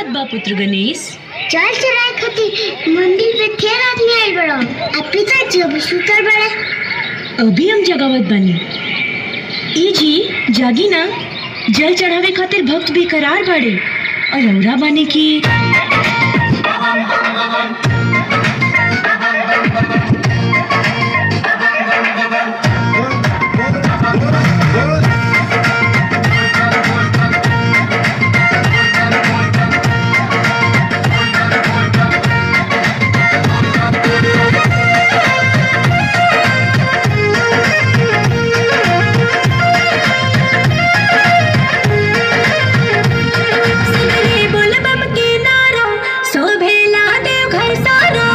बात बा पुत्र गणेश चल चराए खातिर मंदिर पे थे आदमी आइल बड़ो आ पिताजी अभी सुतर बड़े अभी हम जगावत बानी ई जी जागी ना जल चढ़ावे खातिर भक्त बेकरार बाड़े और औरा बाने की सिगरे बोल बम के नारा शोभेला देव घर सारा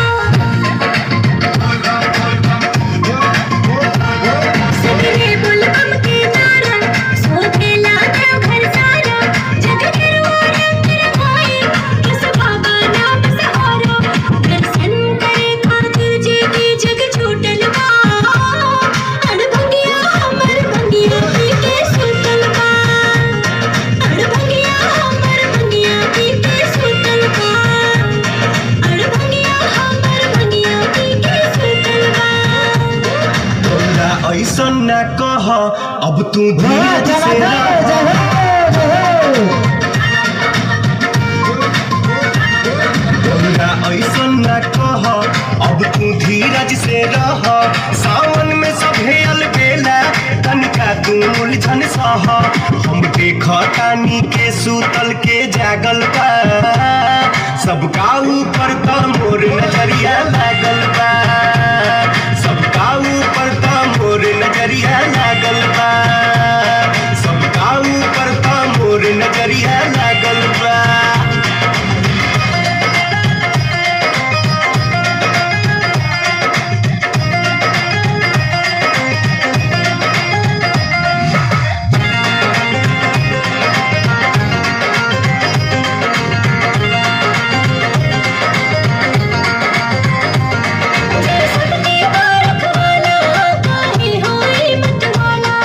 सिगरे बोल बम के नारा शोभेला देव घर सारा जग गिरवा रंग रंगाई बस बाबा नाम सहारा दर्शन करे खातिर जे की जग छूटल बा अड़भंगिया हमर भंगिया पी के सुतल बा अड़भंगिया हमर भंगिया पी के सुतल बा अड़भंगिया हमर भंगिया पी के सुतल बा तोरा ऐसन न कह अब तू धीरज से रह तोरा ऐसन न कह अब तू धीरज से रह सावन में सभे अलबेला तनिका तू उलझन सह हम देखतानी के सूतल के जागल बा सबका ऊपर त मोर नजरिया लागल बा सबका ऊपर त मोर नजरिया लागल बा सबका ऊपर त मोर नजरिया लागल बा सबके बारख वाला काहे होई मत वाला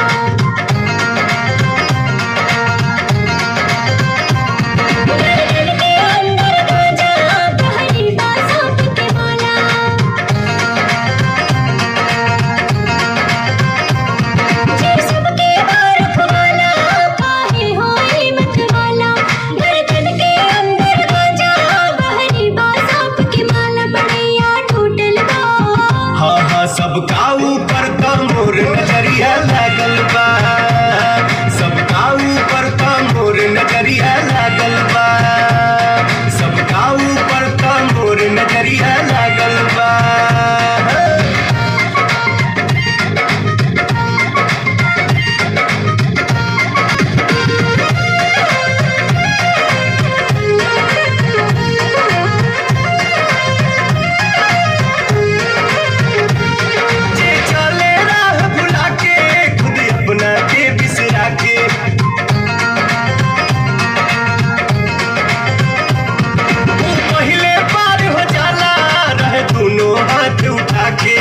दिल के अंदर गाजा कहरी बासात के माला जे सबके बारख वाला काहे होई मत वाला दिल के अंदर गाजा कहरी बासात के माला बढ़िया टूटल बा हाँ हाँ सबका ऊपर त मोर नजरिया लागल बा सबका ऊपर त मोर नजरिया लागल बा सबका ऊपर त मोर नजरिया लागल बा जे चले राह भुला के खुद अपना के बिसरा के वो पहले पार हो जाला रहे दोनों हाथ उठा के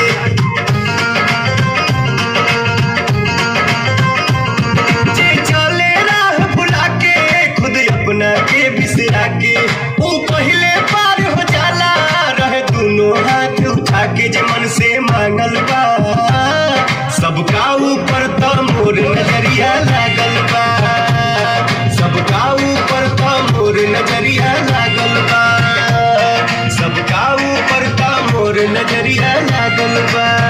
जे चले राह भुला के खुद अपना के बिसरा के वो पहले पार हो जाला रहे दोनों हाथ उठा के जे मन से मांगल बा सबका ऊपर त मोर नजरिया लागल बा सबका ऊपर त मोर नजरिया लागल बा सबका ऊपर त मोर नजरिया लागल बा